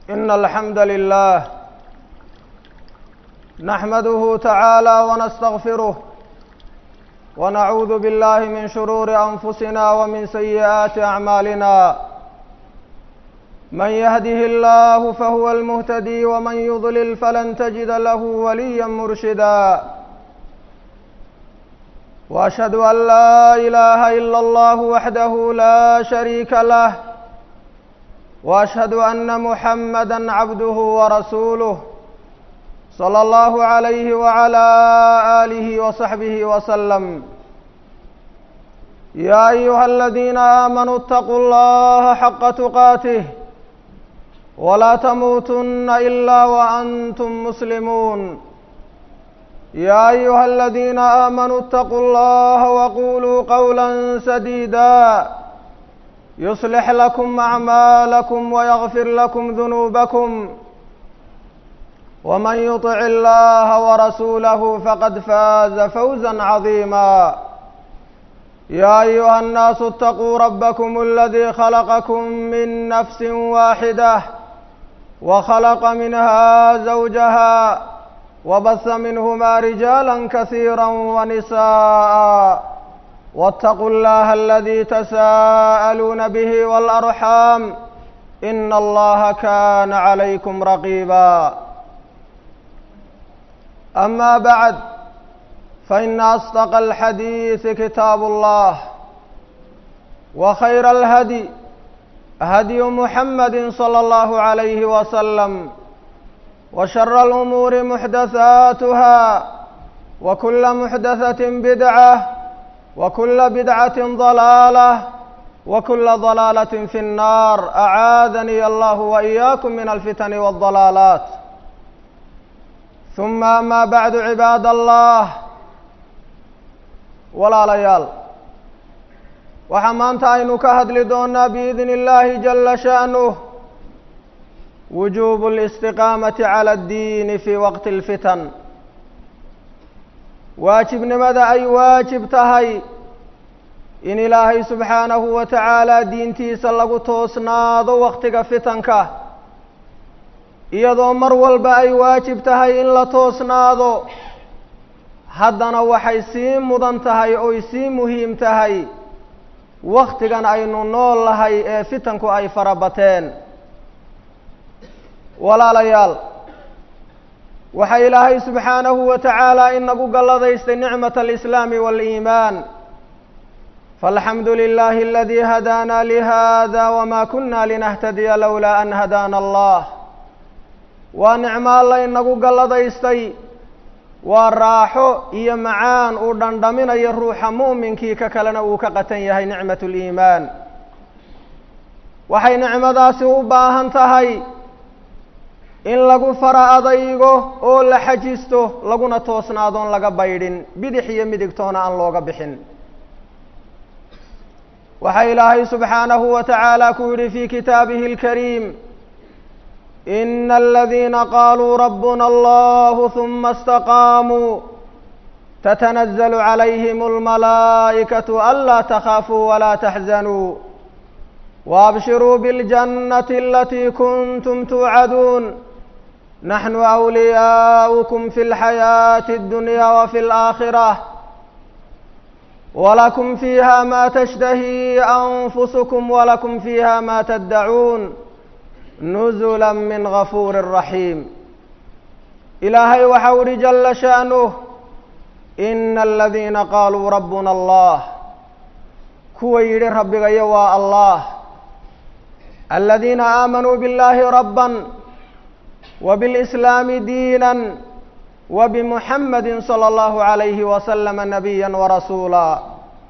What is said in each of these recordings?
إن الحمد لله نحمده تعالى ونستغفره ونعوذ بالله من شرور أنفسنا ومن سيئات أعمالنا من يهده الله فهو المهتدي ومن يضلل فلن تجد له وليا مرشدا واشهد ان لا اله الا الله وحده لا شريك له واشهد ان محمدا عبده ورسوله صلى الله عليه وعلى اله وصحبه وسلم يا ايها الذين امنوا اتقوا الله حق تقاته ولا تموتن الا وانتم مسلمون يا ايها الذين امنوا اتقوا الله وقولوا قولا سديدا يصلح لكم اعمالكم ويغفر لكم ذنوبكم ومن يطع الله ورسوله فقد فاز فوزا عظيما يا ايها الناس اتقوا ربكم الذي خلقكم من نفس واحده وخلق منها زوجها وبث منهما رجالا كثيرا ونساء واتقوا الله الذي تساءلون به والارحام ان الله كان عليكم رقيبا اما بعد فان اصدق الحديث كتاب الله وخير الهدي هدي محمد صلى الله عليه وسلم وشر الامور محدثاتها وكل محدثه بدعه وكل بدعه ضلاله وكل ضلاله في النار اعاذني الله واياكم من الفتن والضلالات ثم اما بعد عباد الله walaalayaal waxaa maanta aynu ka hadli doonaa biidni illaahi jala sha'nuh wujuubu اlistiqaamati cala addiini fii waqti اlfitan waajibnimada ay waajib tahay in ilaahay subxaanahu wa tacaala diintiisa lagu toosnaado waqtiga fitanka iyadoo mar walba ay waajib tahay in la toosnaado haddana waxay sii mudan tahay oy sii muhiim tahay waktigan aynu nool lahay ee fitanku ay fara bateen walaalayaal waxaa ilaahay subxaanahu wa tacaala inagu galladaystay nicmat alislaami waaliimaan faalxamdu lilahi aladii hadaana lihada wama kuna linahtadiya lowlaa an hadaana allah waa nicmo alla inagu galladaystay waa raaxo iyo macaan uu dhandhaminayo ruuxa mu'minkii ka kalena uu ka qatan yahay nicmat liimaan waxay nicmadaasi u baahan tahay in lagu fara adaygo oo la xajisto laguna toosnaadoon laga baydhin bidix iyo midigtoona aan looga bixin waxaa ilaahay subxaanahu wa tacaala ku yidhi fi kitaabihi اlkariim in aladiina qaluu rabuna allah huma اstaqaamuu tatanazlu calayhim اlmalaa'ikaةu anlaa takhaafuu walaa taxzanuu waabshiruu biاljannati alatii kuntum tuucaduun naxnu أwliyaؤukum fi اlxayaaةi اddunya wafi اlآakhirة wlakum fiiha ma tashtahi anfusukm wlakum fiiha ma taddacuun nuzula min gafuuri raxiim ilaahay waxau uhi jala sha'nuh ina aladiina qaaluu rabbuna allah kuwa yidhi rabbigayo waa allah aladiina aamanuu biاllahi rabban wa biاlislaami diina wa bimuxamadi salى allahu alayhi wasalama nabiya warasuula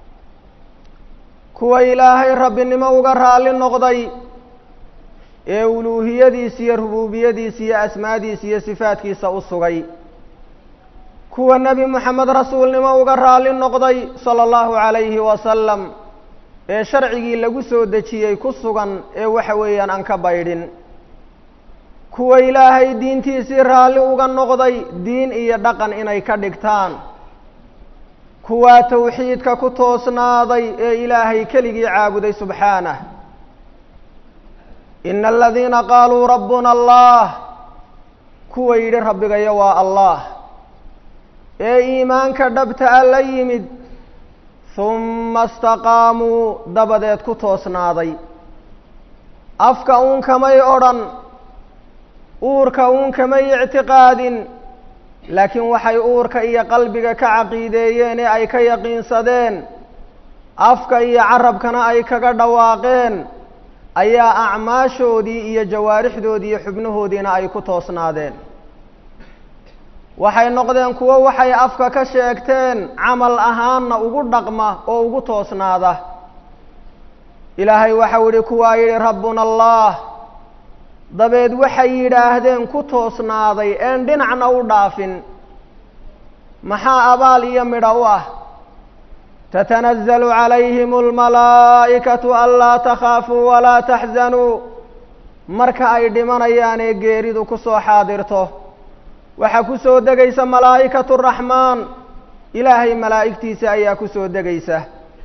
kuwa ilaahay rabbinimo uga raali noqday ee uluuhiyadiisa iyo rubuubiyadiisa iyo asmaadiisa iyo sifaadkiisa u sugay kuwa nebi moxamed rasuulnimo uga raali noqday sala allahu calayhi wasalam ee sharcigii lagu soo dejiyey ku sugan ee waxa weeyaan aan ka baydhin kuwa ilaahay diintiisii raalli uga noqday diin iyo dhaqan inay ka dhigtaan kuwaa tawxiidka ku toosnaaday ee ilaahay keligii caabuday subxaanah ina aladiina qaaluu rabbuna allah kuwa yidhi rabbigayo waa allah ee iimaanka dhabta a la yimid humma istaqaamuu dabadeed ku toosnaaday afka uun kamay odhan uurka uun kamay ictiqaadin laakiin waxay uurka iyo qalbiga ka caqiideeyeen ee ay ka yaqiinsadeen afka iyo carabkana ay kaga dhawaaqeen ayaa acmaashoodii iyo jawaarixdoodii iyo xubnahoodiina ay ku toosnaadeen waxay noqdeen kuwo waxay afka ka sheegteen camal ahaanna ugu dhaqma oo ugu toosnaada ilaahay waxau yihi kuwaa yidhi rabbuna allah dabeed waxay yidhaahdeen ku toosnaaday een dhinacna u dhaafin maxaa abaal iyo midho u ah tatanazlu calayhim almalaa'ikatu anlaa takhaafuu walaa taxzanuu marka ay dhimanayaan ee geeridu ku soo xaadirto waxaa ku soo degaysa malaa'ikatu raxmaan ilaahay malaa'igtiisa ayaa ku soo degaysa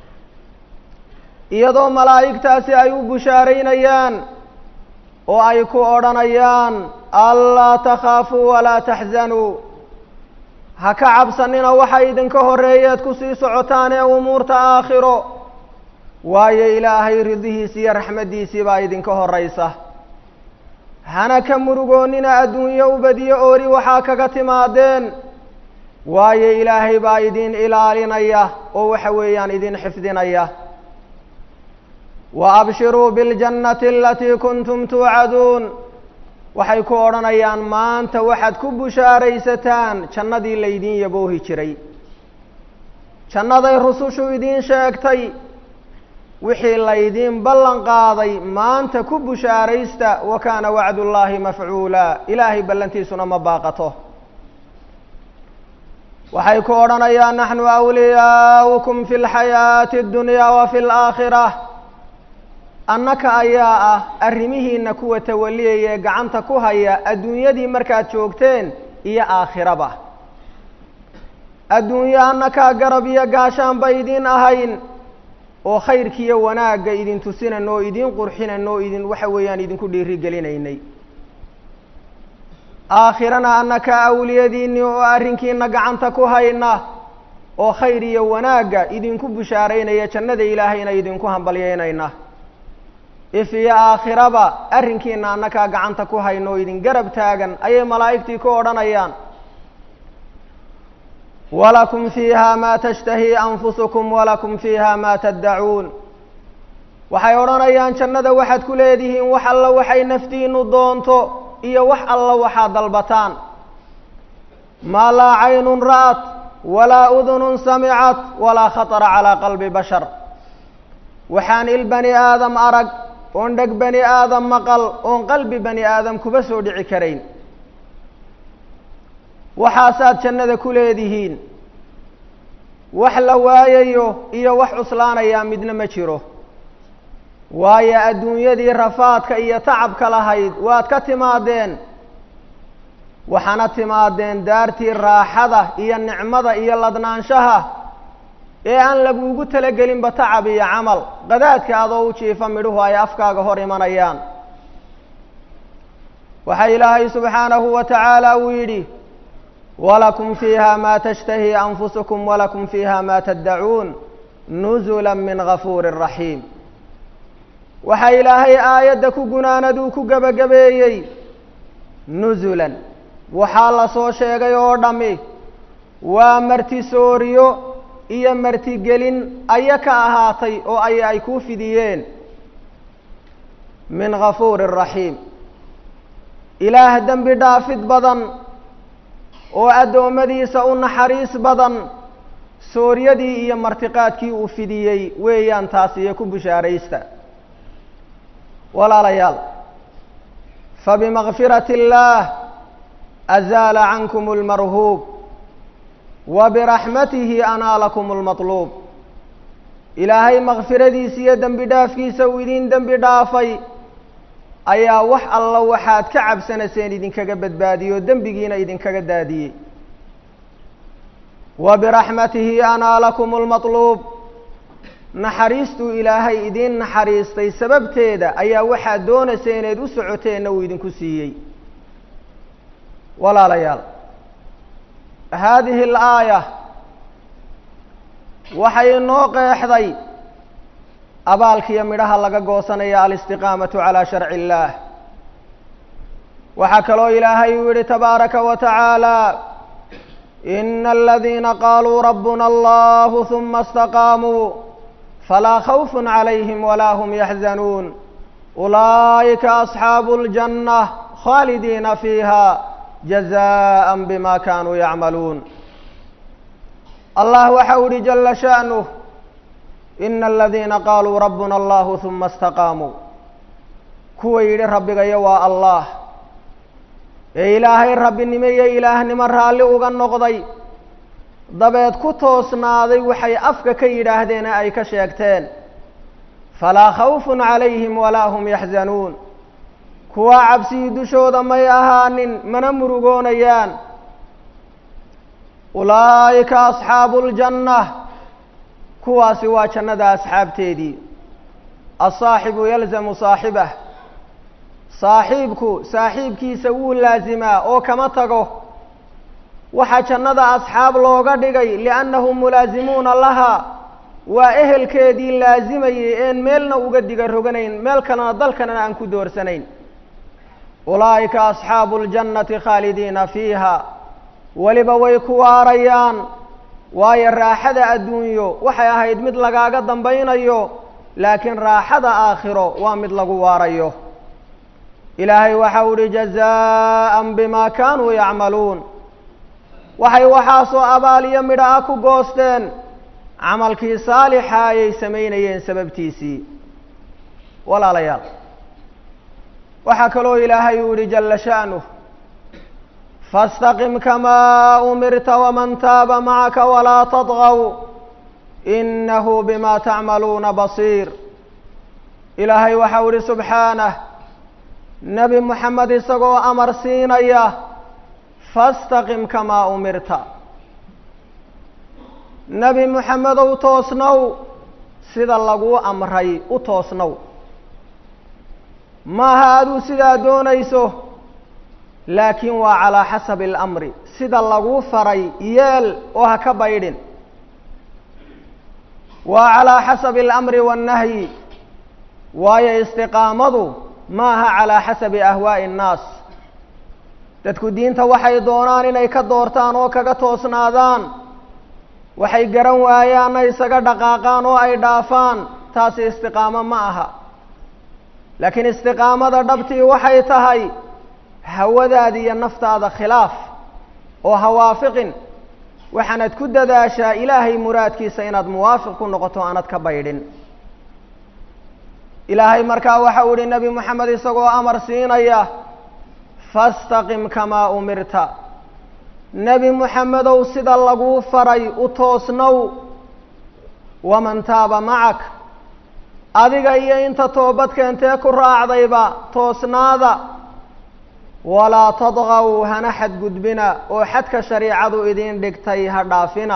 iyadoo malaa'igtaasi ay u bushaaraynayaan oo ay ku odhanayaan anlaa takhaafuu walaa taxzanuu ha ka cabsanina waxa idinka horreeyeed ku sii socotaan ee umuurta aakhiro waayo ilaahay ridihiisi iyo raxmaddiisii baa idinka horraysa hana ka murugoonnina adduunyo ubadiyo oori waxaa kaga timaadeen waayo ilaahay baa idin ilaalinaya oo waxa weeyaan idin xifdinaya wa abshiruu biاljannati alatii kuntum tuucaduun waxay ku odhanayaan maanta waxaad ku bushaaraysataan jannadii laydin yaboohi jiray jannaday rusushu idiin sheegtay wixii laydiin ballan qaaday maanta ku bushaaraysta wa kaana wacdullaahi mafcuula ilaahay ballantiisuna ma baaqato waxay ku odhanayaan naxnu awliyaaukum fi lxayaati اddunyaa wa fi laakhira annaka ayaa ah arrimihiina kuwa tawaliyaya ee gacanta ku haya adduunyadii markaad joogteen iyo aakhiraba adduunyo annakaa garab iyo gaashaanba idin ahayn oo khayrkiiyo wanaagga idin tusinan oo idin qurxinan oo idin waxa weeyaan idinku dhiiri gelinaynay aakhirana annaka awliyadiinni oo arrinkiina gacanta ku hayna oo khayr iyo wanaagga idinku bushaaraynaya jannada ilaahayna idinku hambalyeynayna if iyo aakhiraba arrinkiina annakaa gacanta ku hayno oo idin garab taagan ayay malaa'igtii ku odhanayaan walakum fiiha maa tashtahii anfusukum walakum fiiha maa taddacuun waxay odhanayaan jannada waxaad ku leedihiin wax alla waxay naftiinu doonto iyo wax alla waxaad dalbataan maa laa caynun ra'at walaa udunun samicat walaa khatara calaa qalbi bashar waxaan il bani aadam arag oon dheg bani aadam maqal oon qalbi bani aadam kuba soo dhici karayn waxaasaad jannada ku leedihiin wax la waayayo iyo wax cuslaanayaa midna ma jiro waayo adduunyadii rafaadka iyo tacabka lahayd waad ka timaadeen waxaana timaadeen daartii raaxada iyo nicmada iyo ladnaanshaha ee aan laguugu talagelinba tacab iyo camal qadaadka adoo u jiifa midhuhu ay afkaaga hor imanayaan waxaa ilaahay subxaanahu wa tacaala uu yidhi walakum fiiha maa tashtahii anfusukum walakum fiiha maa taddacuun nuzula min gafuuri raxiim waxaa ilaahay aayadda ku gunaanaduu ku gebagabeeyey nusulan waxaa la soo sheegay oo dhammi waa martisooriyo iyo martigelin aya ka ahaatay oo ay ay kuu fidiyeen min gafuuri raxiim ilaah dembi dhaafid badan oo addoommadiisa u naxariis badan sooryadii iyo martiqaadkii uu fidiyey weeyaan taas iyo ku bushaaraysta walaalayaal fabimagfirati اllaah azaala cankum اlmarhuub wa biraxmatihi anaalakum اlmaطluub ilaahay makfiradiisa iyo dembi dhaafkiisa uu idin dembi dhaafay ayaa wax alla waxaad ka cabsanayseen idinkaga badbaadiyey oo dembigiina idinkaga daadiyey wa biraxmatihi anaalakum اlmaطluub naxariistuu ilaahay idiin naxariistay sababteeda ayaa waxaad doonaysa inayd u socoteenna uu idinku siiyey walaalayaal haadihi alaaya waxay inoo qeexday abaalkiiyo midhaha laga goosanaya alistiqaamatu calaa sharci illaah waxaa kaloo ilaahay uu yihi tabaaraka wa tacaala ina aladiina qaaluu rabbuna allahu huma istaqaamuu falaa khawfun calayhim walaa hum yaxzanuun ulaa'ika asxaabu اljanna khaalidiina fiiha jazaءa bima kanuu yacmaluun allah waxa u yihi jala sha'nuh ina aladiina qaaluu rabbuna allahu huma istaqaamuu kuwa yidhi rabbigayo waa allah ee ilaahay rabbinimo iyo ilaahnimo raalli uga noqday dabeed ku toosnaaday waxay afka ka yidhaahdeen ee ay ka sheegteen falaa khawfun calayhim walaa hum yaxzanuun kuwa cabsigii dushooda may ahaanin mana murugoonayaan ulaa'ika asxaabu ljanna kuwaasi waa jannada asxaabteedii asaaxibu yalzamu saaxibah saaxiibku saaxiibkiisa wuu laasimaa oo kama tago waxaa jannada asxaab looga dhigay liannahum mulaasimuuna laha waa ehelkeedii laasimayay een meelna uga diga roganayn meel kalena dalkanana aan ku doorsanayn ulaa'ika asxaabu ljannati khaalidiina fiiha weliba way ku waarayaan waayo raaxada adduunyo waxay ahayd mid lagaaga dambaynayo laakiin raaxada aakhiro waa mid lagu waarayo ilaahay waxa u ihi jazaa'an bima kaanuu yacmaluun waxay waxaasoo abaal iyo midho ah ku goosteen camalkii saalixa ayay samaynayeen sababtiisii walaalayaal waxaa kaloo ilaahay uu yihi jala sha'nuh faاstaqim kamaa umirta waman taaba macaka walaa tadgaw inahu bima tacmaluuna basiir ilaahay waxau ihi subxaanah nebi moxamed isagoo amar siinaya fastaqim kamaa umirta nebi moxamedow toosnow sida laguu amray u toosnow maaha aduu sidaa doonayso laakiin waa calaa xasabi alamri sida laguu faray yeel oo ha ka baydhin waa calaa xasabi alamri waannahyi waayo istiqaamadu maaha calaa xasabi ahwaa'i annaas dadku diinta waxay doonaan inay ka doortaan oo kaga toosnaadaan waxay garan waayaanna isaga dhaqaaqaan oo ay dhaafaan taasi istiqaamo ma aha laakiin istiqaamada dhabtii waxay tahay hawadaada iyo naftaada khilaaf oo hawaafiqin waxaanad ku dadaashaa ilaahay muraadkiisa inaad muwaafiq ku noqoto aanad ka baydhin ilaahay markaa waxa uu ihi nebi moxamed isagoo amar siinaya fastaqim kamaa umirta nebi moxamedow sida laguu faray u toosnow waman taaba macak adiga iyo inta toobad keentee ku raacdayba toosnaada walaa tadgaw hana xadgudbina oo xadka shariicadu idin dhigtay ha dhaafina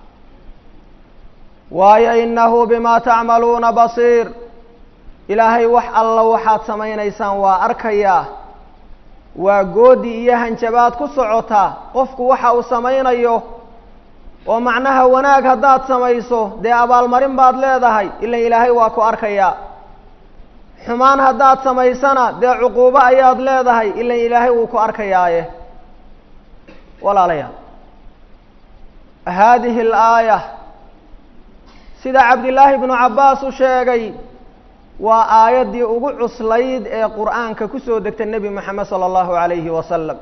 waayo inahu bimaa tacmaluuna basiir ilaahay wax alla waxaad samaynaysaan waa arkayaa waa goodi iyo hanjabaad ku socota qofku waxa uu samaynayo oo macnaha wanaag haddaad samayso dee abaalmarin baad leedahay ilan ilaahay waa ku arkayaa xumaan haddaad samaysana dee cuquubo ayaad leedahay ilan ilaahay wuu ku arkayaaye walaalayaal haadihi alaaya sida cabdillaahi bnu cabbaas u sheegay waa aayaddii ugu cuslayd ee qur'aanka kusoo degtay nebi moxamed sala allahu alayhi wasalam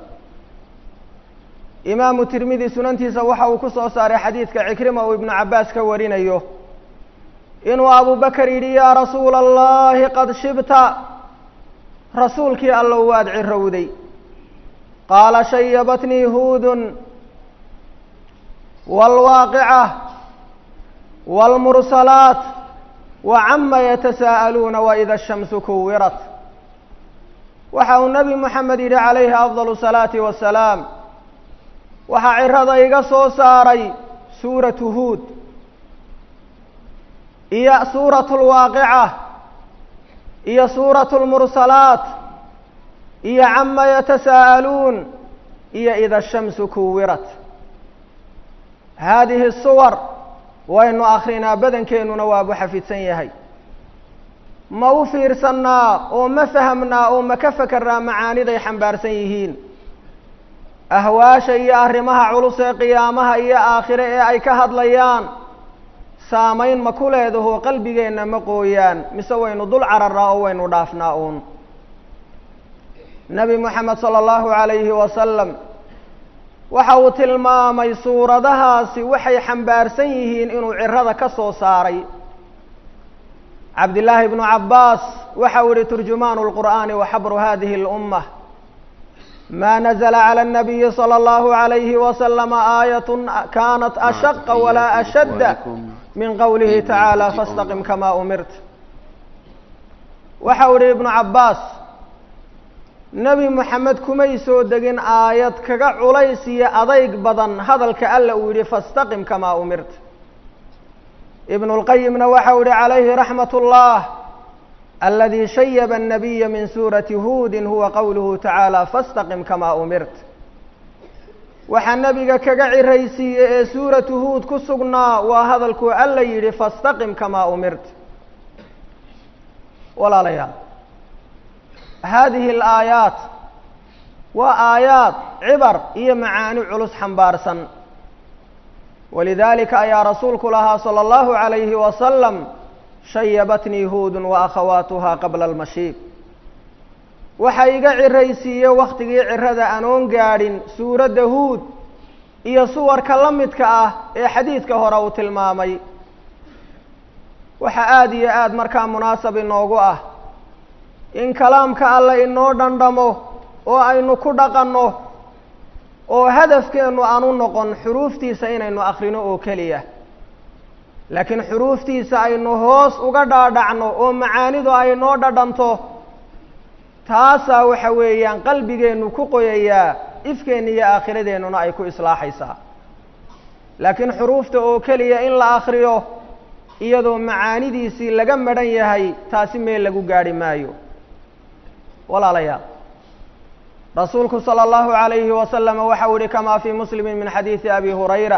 imaamu tirmidi sunantiisa waxa uu ku soo saaray xadiidka cikrima uu ibnu cabbaas ka warinayo inuu abubakar yidhi yaa rasuula allahi qad shibta rasuulkii allow waad cirowday qaala shayabatnii huudun waalwaaqica waalmursalaat wa cama yatasaa'aluuna waida ashamsu kuwirat waxa uu nebi moxamed yidhi calayhi afdal salaati wasalaam waxaa cirada iga soo saaray suuratu huud iyo suuratu lwaaqica iyo suuratu lmursalaat iyo cama yatasaa'aluun iyo ida shamsu kuwirat haadihi suwar waynu akrinaa badankeenuna waabu xafidsan yahay ma u fiirsannaa oo ma fahamnaa oo ma ka fakarnaa macaaniday xambaarsan yihiin ahwaasha iyo arrimaha culus ee qiyaamaha iyo aakhire ee ay ka hadlayaan saamayn ma ku leedaho qalbigeenna ma qooyaan mise waynu dul cararnaa oo waynu dhaafnaa uun nebi moxamed sala allahu calayhi wasalam waxa uu tilmaamay suuradahaasi waxay xambaarsan yihiin inuu cirada ka soo saaray cabdillaahi bnu cabbaas waxa uu yihi turjumaanu lqur'aani wa xabru hadihi اlumma ma nazla calى الnabiyi slى اllahu عalayhi waslama aayat kanat ashaqa walaa ashadda min qowlihi tacaala fastaqim kama umirt waxa uu yihi ibnu cabbaas nebi moxamed kumay soo degin aayad kaga culays iyo adayg badan hadalka alla uu yihi fastaqim kamaa umirt ibnu اlqayimna waxa u yihi calayhi raxmat اllah aladi shayaba الnabiya min suurati huudin huwa qowluhu tacaala fastaqim kamaa umirt waxaa nebiga kaga ciraysiiye ee suuratu huud ku sugnaa waa hadalkuu alla yidhi fastaqim kamaa umirt walaalayaal hadihi alaayaat waa aayaad cibar iyo macaani culus xambaarsan walidalika ayaa rasuulku lahaa salى اllahu عalayhi wasalam shayabatnii huudun wa akhawaatuha qabla almashiib waxa iga ciraysiiye wakhtigii cirada anoon gaadhin suuradda huud iyo suwarka la midka ah ee xadiidka hore uu tilmaamay waxa aada iyo aada markaa munaasab inoogu ah in kalaamka alle inoo dhandhamo oo aynu ku dhaqanno oo hadafkeennu aanu noqon xuruuftiisa inaynu akhrino oo keliya laakiin xuruuftiisa aynu hoos uga dhaadhacno oo macaanidu ay noo dhadhanto taasaa waxa weeyaan qalbigeennu ku qoyayaa ifkeenna iyo aakhiradeennuna ay ku islaaxaysaa laakiin xuruufta oo keliya in la akhriyo iyadoo macaanidiisii laga madhan yahay taasi meel lagu gaadhi maayo walaalayaal rasuulku salى اllahu عalayhi wasalam waxa uu yihi kama fii muslimi min xadiidi abi hurayra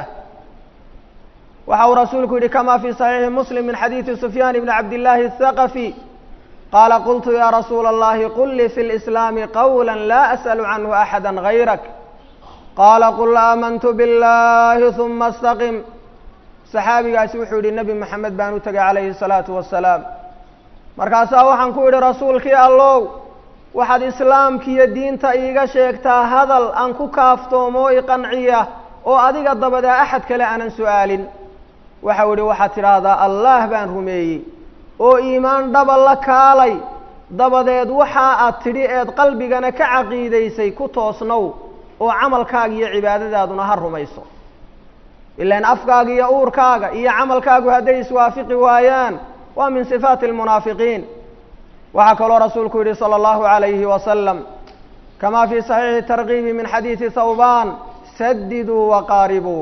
waxa uu rasuulku yihi kama fii صaxiixi muslim min xadiidi sufyaan bni cabdillaahi الthaqafi qaala qultu ya rasuula اllahi qul lii fi اlislaami qawla laa asأl canhu axada gayrak qaala qul aamantu biاllahi ثuma اstaqim saxaabigaasi wuxuu yihi nebi moxamed baan u tegay calayhi الsalaatu wasalaam markaasaa waxaan ku idhi rasuulkii allow waxaad islaamkiiyo diinta iiga sheegtaa hadal aan ku kaaftoomo i qanciya oo adiga dabadaa axad kale aanan su-aalin waxau idhi waxaad tidhaahdaa allaah baan rumeeyey oo iimaan dhaba la kaalay dabadeed waxa aad tidhi eed qalbigana ka caqiidaysay ku toosnow oo camalkaaga iyo cibaadadaaduna ha rumayso ilaan afkaaga iyo uurkaaga iyo camalkaagu hadday iswaafiqi waayaan waa min sifaati almunaafiqiin waxaa kaloo rasuulku yihi salى اllahu عalayhi wasalam kama fii صaxiixi tarkiibi min xadiidi thawban sadiduu waqaaribuu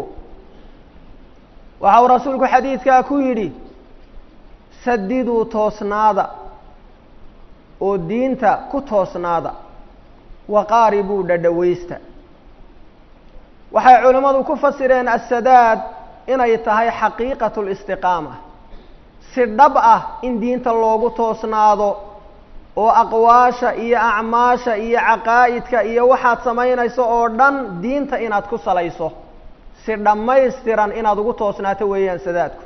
waxa uu rasuulku xadiidkaa ku yidhi sadiduu toosnaada oo diinta ku toosnaada waqaaribuu dhadhawaysta waxay culimmadu ku fasireen asadaad inay tahay xaqiiqat اlistiqaama si dhab ah in diinta loogu toosnaado oo aqwaasha iyo acmaasha iyo caqaa'idka iyo waxaad samaynayso oo dhan diinta inaad ku salayso si dhammaystiran inaad ugu toosnaato weeyaan sadaadku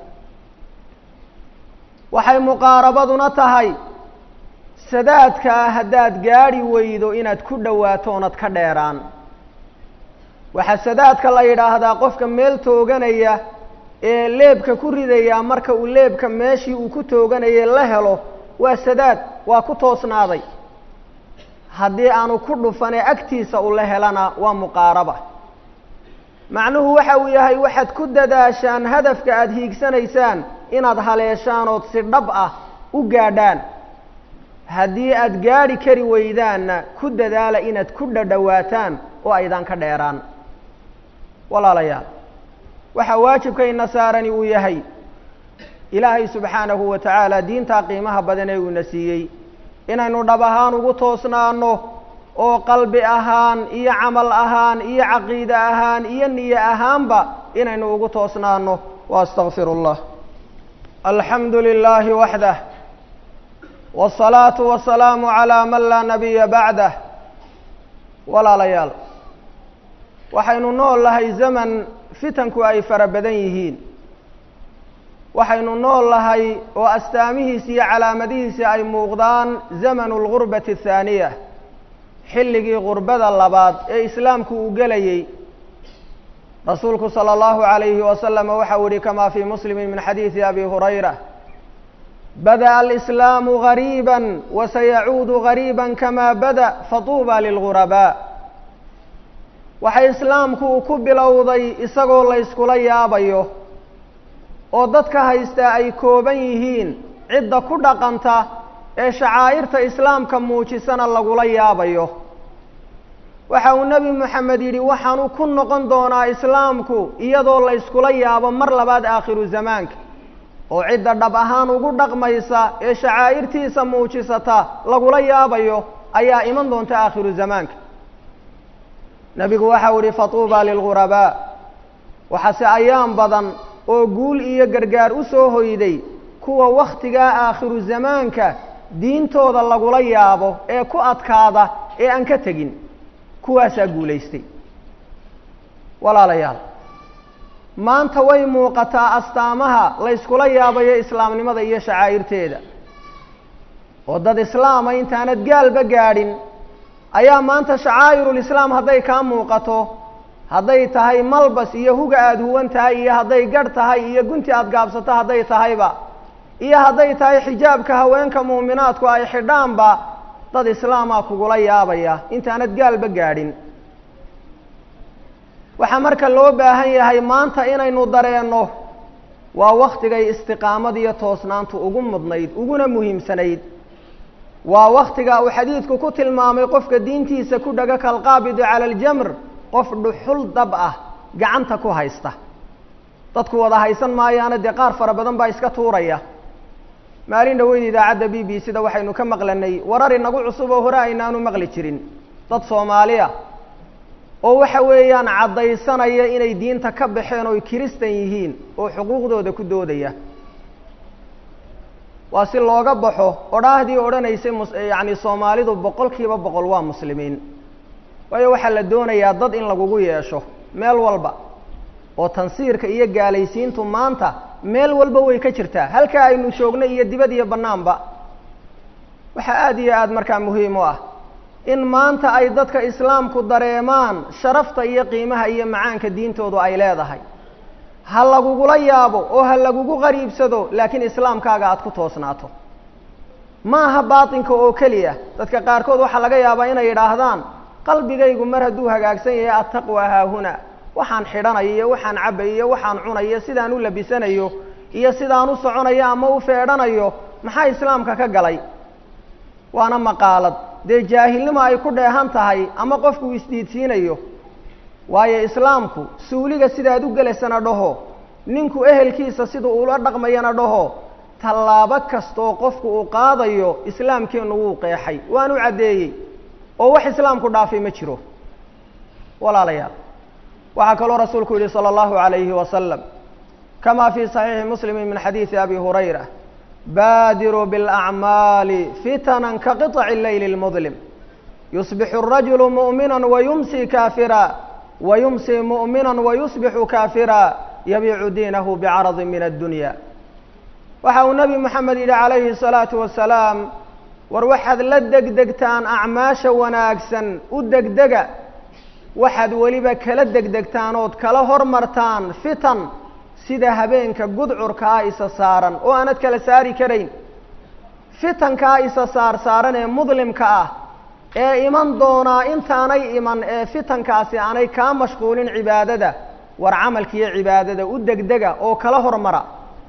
waxay muqaarabaduna tahay sadaadkaa haddaad gaadhi weydo inaad ku dhowaato oonad ka dheeraan waxaa sadaadka la yidhaahdaa qofka meel tooganaya ee leebka ku ridaya marka uu leebka meeshii uu ku tooganayay la helo waa sadaad waa ku toosnaaday haddii aanu ku dhufanee agtiisa ula helana waa muqaaraba macnuhu waxa uu yahay waxaad ku dadaashaan hadafka aada hiigsanaysaan inaad haleeshaan ood si dhab ah u gaadhaan haddii aada gaadhi kari weydaanna ku dadaala inaad ku dhadhowaataan oo aydan ka dheeraan walaalayaal waxaa waajibkayna saarani uu yahay ilaahay subxaanahu wa tacaala diintaa qiimaha badan ee uuna siiyey inaynu dhab ahaan ugu toosnaano oo qalbi ahaan iyo camal ahaan iyo caqiide ahaan iyo niye ahaanba inaynu ugu toosnaano wa astaqfiru اllah alxamdu lilaahi waxdah wالsalaatu wasalaamu calaa man laa nabiya bacdah walaalayaal waxaynu nool lahay zaman fitanku ay fara badan yihiin waxaynu nool lahay oo astaamihiisi iyo calaamadihiisi ay muuqdaan zamanu lgurbati athaaniya xilligii gurbada labaad ee islaamku uu gelayey rasuulku sala allahu calayhi wasalama waxau yihi kamaa fii muslimin min xadiidi abi hurayra bada'a alislaamu gariiba wasayacuudu gariiba kama bada fatuuba lilgurabaa waxay islaamku uu ku bilowday isagoo la yskula yaabayo oo dadka haystaa ay kooban yihiin cidda ku dhaqanta ee shacaa'irta islaamka muujisana lagula yaabayo waxa uu nebi moxamed yidhi waxaanu ku noqon doonaa islaamku iyadoo la yskula yaabo mar labaad aakhiru zamaanka oo cidda dhab ahaan ugu dhaqmaysa ee shacaa'irtiisa muujisata lagula yaabayo ayaa iman doonta aakhiru zamaanka nebigu waxau yihi fatuuba lilghurabaa waxaase ayaan badan oo guul iyo gargaar u soo hoyday kuwa wakhtigaa aakhiru zamaanka diintooda lagula yaabo ee ku adkaada ee aan ka tegin kuwaasaa guulaystay walaalayaal maanta way muuqataa astaamaha la yskula yaabayo islaamnimada iyo shacaa'irteeda oo dad islaama intaanad gaalba gaadhin ayaa maanta shacaa'irulislaam hadday kaa muuqato hadday tahay malbas iyo huga aada huwan tahay iyo hadday garh tahay iyo gunti aada gaabsato hadday tahayba iyo hadday tahay xijaabka haweenka muuminaadku ay xidhaanba dad islaamaa kugula yaabaya intaanad gaalba gaadhin waxaa marka loo baahan yahay maanta inaynu dareenno waa wakhtigay istiqaamad iyo toosnaantu ugu mudnayd uguna muhiimsanayd waa wakhtiga uu xadiidku ku tilmaamay qofka diintiisa ku dhaga kalqaabidi cala aljamr qof dhuxul dab ah gacanta ku haysta dadku wada haysan maayaana dee qaar fara badan baa iska tuuraya maalin dhaweyd idaacadda b b c da waxaynu ka maqlanay warar inagu cusub oo hore aynaanu maqli jirin dad soomaaliya oo waxa weeyaan caddaysanaya inay diinta ka baxeen oy kiristan yihiin oo xuquuqdooda ku doodaya waa si looga baxo odhaahdii odhanaysay mus yacni soomaalidu boqol kiiba boqol waa muslimiin waayo waxaa la doonayaa dad in lagugu yeesho meel walba oo tansiirka iyo gaalaysiintu maanta meel walba way ka jirtaa halkaa aynu joogno iyo dibad iyo bannaanba waxaa aada iyo aada markaa muhiim u ah in maanta ay dadka islaamku dareemaan sharafta iyo qiimaha iyo macaanka diintoodu ay leedahay ha lagugula yaabo oo ha lagugu qariibsado laakiin islaamkaaga aada ku toosnaato ma aha baatinka oo keliya dadka qaarkood waxaa laga yaabaa inay yidhaahdaan qalbigaygu mar hadduu hagaagsan yahay attaqwa haahuna waxaan xidhanayo iyo waxaan cabayo iyo waxaan cunayo sidaan u labisanayo iyo sidaan u soconayo ama u feedhanayo maxaa islaamka ka galay waana maqaalad dee jaahilnimo ay ku dheehan tahay ama qofku isdiidsiinayo waayo islaamku suuliga sidaad u gelaysana dhaho ninku ehelkiisa siduu ula dhaqmayana dhaho tallaabo kastaoo qofku uu qaadayo islaamkeennu wuu qeexay waan u caddeeyey oo wax islaamku dhaafay ma jiro walaalayaal waxaa kaloo rasuulku yihi salى اllahu عalayhi wasalam kama fi صaxiixi muslimi min xadiidi abi hurayra baadiruu biاlأcmaali fitana kaqiطci leyl اlmudlim yusbixu الrajulu muؤmina wayumsi kaafira wayumsi muؤmina wayusbixu kaafira yabiicu diinahu bcaradi min addunya waxa uu nebi moxamed yidhi calayhi الsalaaةu wasalaam war waxaad la degdegtaan acmaasha wanaagsan u degdega waxaad weliba kala degdegtaan ood kala hormartaan fitan sida habeenka gudcurkaa isa saaran oo aanad kala saari karayn fitankaa isa saar saaran ee mudlimka ah ee iman doonaa intaanay iman ee fitankaasi aanay kaa mashquulin cibaadada war camalkiiyo cibaadada u degdega oo kala hormara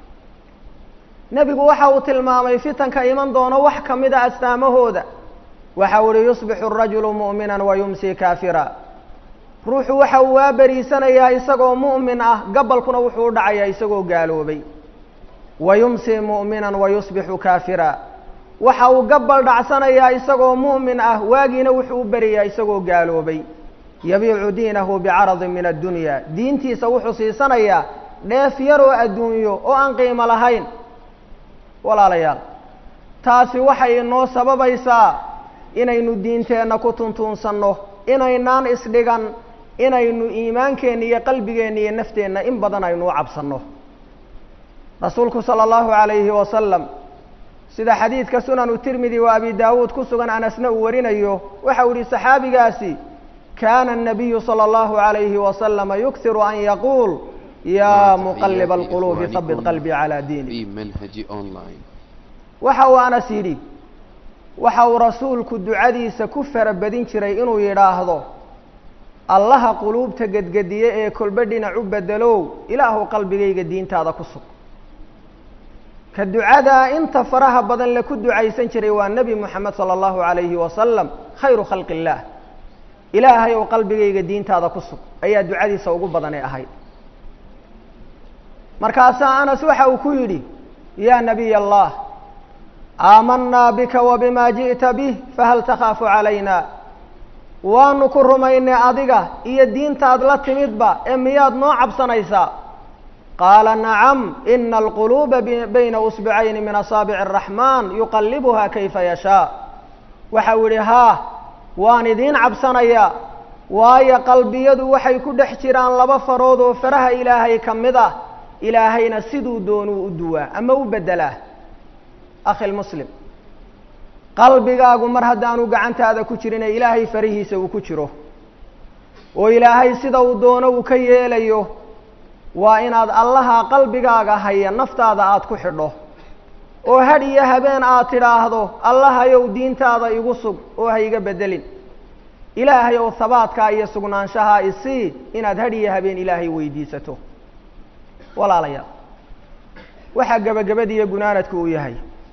nebigu waxa uu tilmaamay fitanka iman doono wax ka mida astaamahooda waxa uu ihi yusbixu الrajulu muؤmina wayumsi kaafira ruuxu waxa uu waa beriisanayaa isagoo mu'min ah gabalkuna wuxuu u dhacayaa isagoo gaaloobay wayumsi mu'minan wayusbixu kaafira waxa uu gabbal dhacsanayaa isagoo mu'min ah waagiina wuxuu u beriyaa isagoo gaaloobay yabiicu diinahu bicaradin min addunya diintiisa wuxuu siisanayaa dheef yaroo adduunyo oo aan qiimo lahayn walaalayaal taasi waxay inoo sababaysaa inaynu diinteenna ku tuntuunsanno inaynaan isdhigan inaynu iimaankeenna iyo qalbigeenna iyo nafteenna in badan aynu u cabsanno rasuulku sala allahu calayhi wasalam sida xadiidka sunanu tirmidi wa abi daawuud ku sugan anasna uu warinayo waxa uu yihi saxaabigaasi kaana الnabiyu salى اllahu عalayhi wasalama yughiru an yaquul ya muqaliba alquluubi habit qalbii calaa diini في منهج أونلاين waxa uu anas yidhi waxa uu rasuulku ducadiisa ku farabadin jiray inuu yidhaahdo allaha quluubta gedgediye ee kolbe dhinac u bedelow ilaahu qalbigayga diintaada ku sug ka ducadaa inta faraha badan le ku ducaysan jiray waa nebi moxamed sala allahu calayhi wasalam khayru khalqi illaah ilaahay ou qalbigayga diintaada ku sug ayaa ducadiisa ugu badanay ahayd markaasaa anas waxa uu ku yidhi yaa nabiy allah aamanaa bika wa bima ji'ta bih fahal takhaafu calayna waanu ku rumaynay adiga iyo diintaad la timidba ee miyaad noo cabsanaysaa qaala nacam ina alquluuba bayna usbicayni min asaabici araxmaan yuqallibuha kayfa yashaa waxa uu yidhi haa waan idiin cabsanayaa waayo qalbiyadu waxay ku dhex jiraan laba farood oo faraha ilaahay ka mid ah ilaahayna siduu doonuu u duwaa ama u beddelaa akhi lmuslim qalbigaagu mar haddaanu gacantaada ku jirin ee ilaahay farihiisa uu ku jiro oo ilaahay sida uu doono uu ka yeelayo waa inaad allaha qalbigaaga haya naftaada aada ku xidho oo hadh iyo habeen aad tidhaahdo allahayow diintaada igu sug oo ha iga beddelin ilaahay ow habaadkaa iyo sugnaanshahaa isii inaad hadh iyo habeen ilaahay weydiisato walaalayaal waxaa gebagabadiiyo gunaanadku uu yahay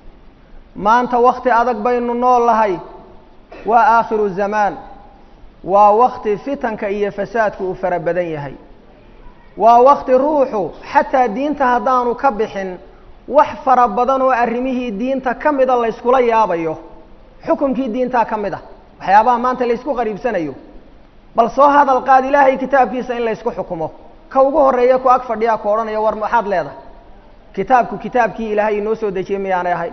maanta wakti adag baynu nool lahay waa aakhiru zamaan waa wakti fitanka iyo fasaadku uu fara badan yahay waa wakti ruuxu xataa diinta haddaanu ka bixin wax fara badan oo arrimihii diinta ka mida layskula yaabayo xukumkii diintaa ka mid a waxyaabaha maanta laysku qariibsanayo bal soo hadal qaad ilaahay kitaabkiisa in laysku xukumo ka ugu horreeya ku ag fadhiyaa ku odhanaya war maxaad leedahay kitaabku kitaabkii ilaahay inoo soo dejiyey miyaanay ahay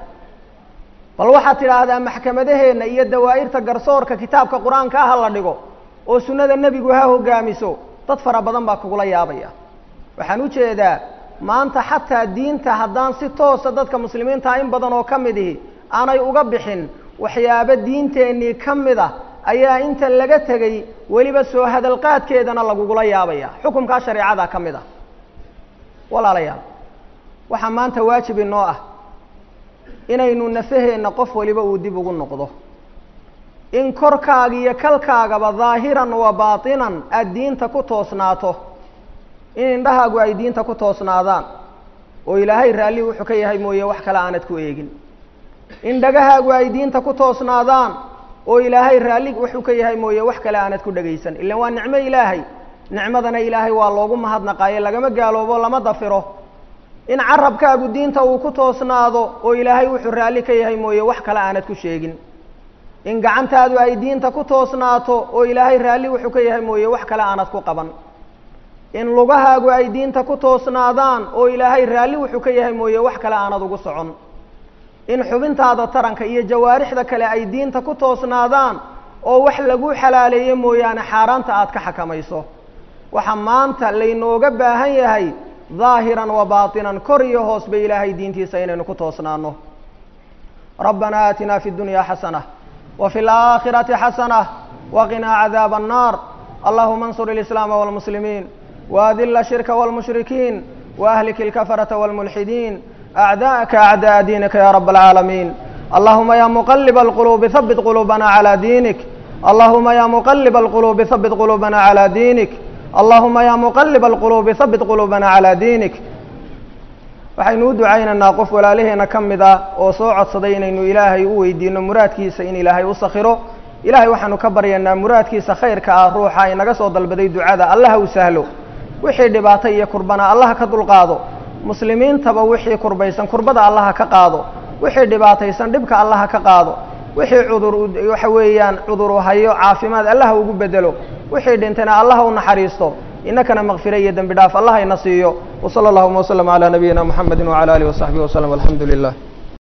bal waxaad tidhaahdaa maxkamadaheenna iyo dawaa'irta garsoorka kitaabka qur-aanka ah ha la dhigo oo sunnada nebigu ha hogaamiso dad fara badan baa kugula yaabaya waxaan u jeedaa maanta xataa diinta haddaan si toosa dadka muslimiinta in badan oo ka mid ihi aanay uga bixin waxyaabo diinteennii ka mid ah ayaa inta laga tegey weliba soo hadalqaadkeedana lagugula yaabaya xukumkaa shareecada ka mid ah walaalayaal waxaa maanta waajib inoo ah inaynu nafaheenna qof waliba uu dib ugu noqdo in korkaaga iyo kalkaagaba daahiran wa baatinan aada diinta ku toosnaato in indhahaagu ay diinta ku toosnaadaan oo ilaahay raalli wuxuu ka yahay mooye wax kale aanad ku eegin in dhagahaagu ay diinta ku toosnaadaan oo ilaahay raalli wuxuu ka yahay mooye wax kale aanad ku dhagaysan ilan waa nicmo ilaahay nicmadana ilaahay waa loogu mahadnaqaayo lagama gaaloobo lama dafiro in carabkaagu diinta uu ku toosnaado oo ilaahay wuxuu raalli ka yahay mooye wax kale aanad ku sheegin in gacantaadu ay diinta ku toosnaato oo ilaahay raalli wuxuu ka yahay mooye wax kale aanad ku qaban in lugahaagu ay diinta ku toosnaadaan oo ilaahay raalli wuxuu ka yahay mooye wax kale aanad ugu socon in xubintaada taranka iyo jawaarixda kale ay diinta ku toosnaadaan oo wax lagu xalaaleeye mooyaane xaaraanta aad ka xakamayso waxaa maanta laynooga baahan yahay ظaahiran wa baatinan kor iyo hoos ba ilaahay diintiisa inaynu ku toosnaano rabbana aatina fi اdunya xasanة وفي الآخرة حسنة وقنا عذاب النار اللهم انصر الإسلام والمسلمين وأذل الشرك والمشركين وأهلك الكفرة والملحدين أعداءك أعداء دينك يا رب العالمين اللهم يا مقلب القلوب ثبت قلوبنا على دينك اللهم يا مقلب القلوب ثبت قلوبنا على دينك اللهم يا مقلب القلوب ثبت قلوبنا على دينك waxaynu u ducaynaynaa qof walaalaheena ka mid a oo soo codsaday inaynu ilaahay u weydiino muraadkiisa in ilaahay u sakhiro ilaahay waxaanu ka baryaynaa muraadkiisa khayrka ah ruuxa inaga soo dalbaday ducada allaha u sahlo wixii dhibaato iyo kurbana allaha ka dulqaado muslimiintaba wixii kurbaysan kurbada allaha ka qaado wixii dhibaataysan dhibka allaha ka qaado wixii cudur waxa weeyaan cuduru hayo caafimaad allaha ugu bedelo wixii dhintayna allaha u naxariisto inakana makfira iyo dembi dhaaf allah ina siiyo wsala allahuma waslama calaa nabiyina muxamedi wcala alihi wasaxbihi waslm alxamdu lilah